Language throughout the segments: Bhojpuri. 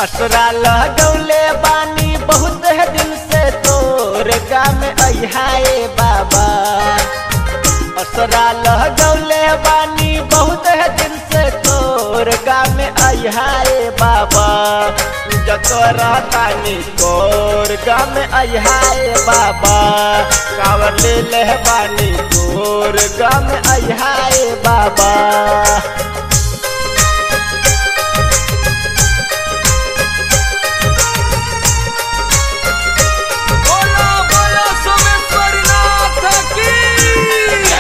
असरा लगौले बानी बहुत है दिन से तोर गाम अहाए बाबा असरा लगौले बानी बहुत है दिन से तोर गाम अहाए बाबा जतरा तानी तोर गाम अहाए बाबा कावर ले ले बानी तोर गाम अहाए बाबा बोलो बोलो सोमेश्वर नाथ की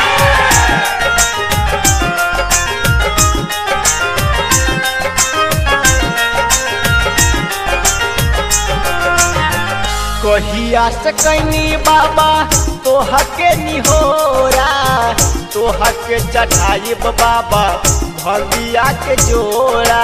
कहिया से कैनी बाबा तोह के निहोरा तोह के चढ़ाइब बाबा भगिया के जोड़ा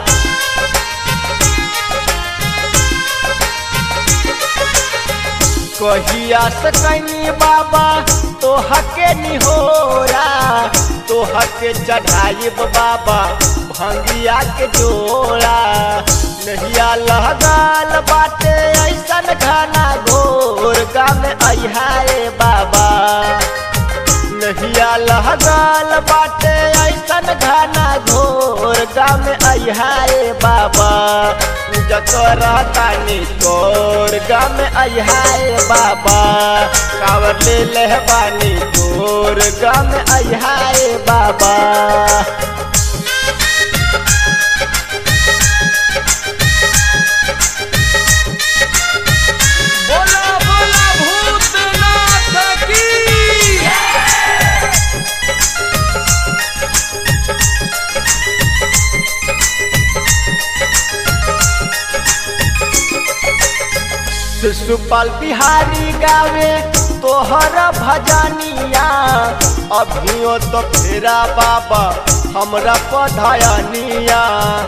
कहिया से कैनी बाबा तोह के निहोरा तोह के चढ़ाइब बाबा भंगिया के जोड़ा नहिया लहगाल बाटे ऐसन घना घोर गाम अहाए बाबा नहिया लहगाल बाटे ऐसन घना घोर गाम अहाए बाबा जतरा तानी तोर गाम अहाए बाबा कावर ले लहबानी तोर गाम अहाए बाबा बोलो बोलो भूतनाथ की शिशुपाल बिहारी गावे तोहर भजनिया अभियो तो फेरा बाबा हमरा पधयनिया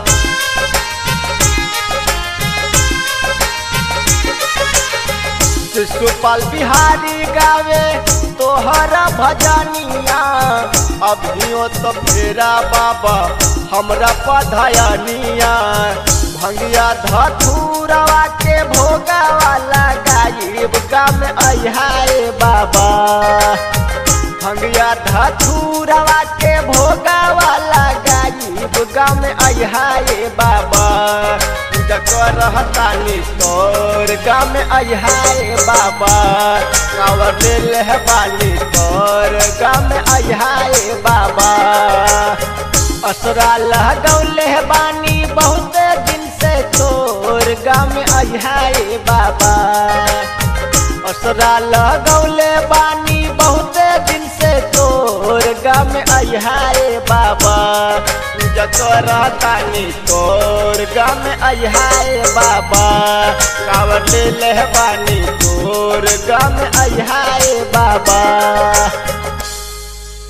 शिशुपाल बिहारी गावे तोहर भजनिया अभियो तो फेरा बाबा हमरा पधयनिया भंगिया धथुरवा के भोगा वाला गायब गाम अहाए बाबा भंगिया धथुरवा के भोगा वाला गायब गाम अहाए बाबा जकर रहतानी तोर गाम अहाए बाबा कावर ले बानी तोर गाम अहाए बाबा असरा लगौले बानी बहुत दिन से तोर गाम अहाए बाबा असरा लगौले बानी बहुत दिन से तोर गाम अहाए बाबा जतरा तानी तोर गाम अहाए बाबा कावर ले ले बानी तोर गाम अहाए बाबा